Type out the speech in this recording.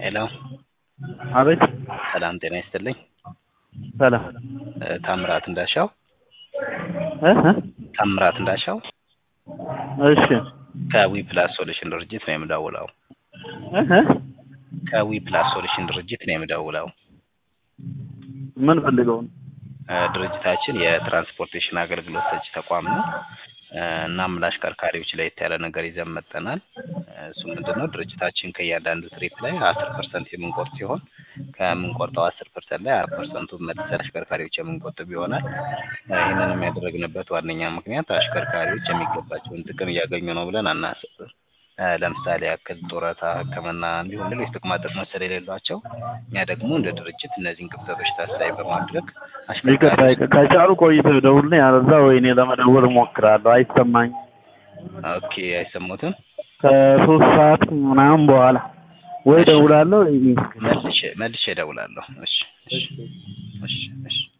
ሄሎ አቤት ሰላም ጤና ይስጥልኝ። ሰላም እ ታምራት እንዳሻው እ እ ታምራት እንዳሻው እሺ ከዊ ፕላስ ሶሉሽን ድርጅት ነው የምደውለው። እ እ ከዊ ፕላስ ሶሉሽን ድርጅት ነው የምደውለው። ምን ፈልገው ነው? እ ድርጅታችን የትራንስፖርቴሽን አገልግሎት ሰጪ ተቋም ነው። እ እናም ለአሽከርካሪዎች ለየት ያለ ነገር ይዘን መጥተናል። እ እሱ ምንድን ነው ድርጅታችን ከእያንዳንዱ ትሪፕ ላይ አስር ፐርሰንት የምንቆርጥ ሲሆን ከምንቆርጠው አስር ፐርሰንት ላይ አራት ፐርሰንቱን መልሰን አሽከርካሪዎች የምንቆጥብ ይሆናል። እ ይህንንም ያደረግንበት ዋነኛ ምክንያት አሽከርካሪዎች የሚገባቸውን ጥቅም እያገኙ ነው ብለን አናስብም። እ ለምሳሌ ያክል ጡረታ፣ ሕክምና እንዲሁም ሌሎች ጥቅማ ጥቅሞች ስለሌሏቸው እኛ ደግሞ እንደ ድርጅት እነዚህን ክፍተቶች ታሳቢ በማድረግ ይቅርታ አሽከርካሪዎች ይቅርታ ከቻሉ ቆይተው ይደውልልኝ፣ አለዛ ወይኔ ለመደወል እሞክራለሁ። አይሰማኝም። ኦኬ አይሰሙትም። ከሶስት ሰዓት ምናምን በኋላ ወይ እደውላለሁ። መልሼ መልሼ እደውላለሁ። እሺ እሺ እሺ እሺ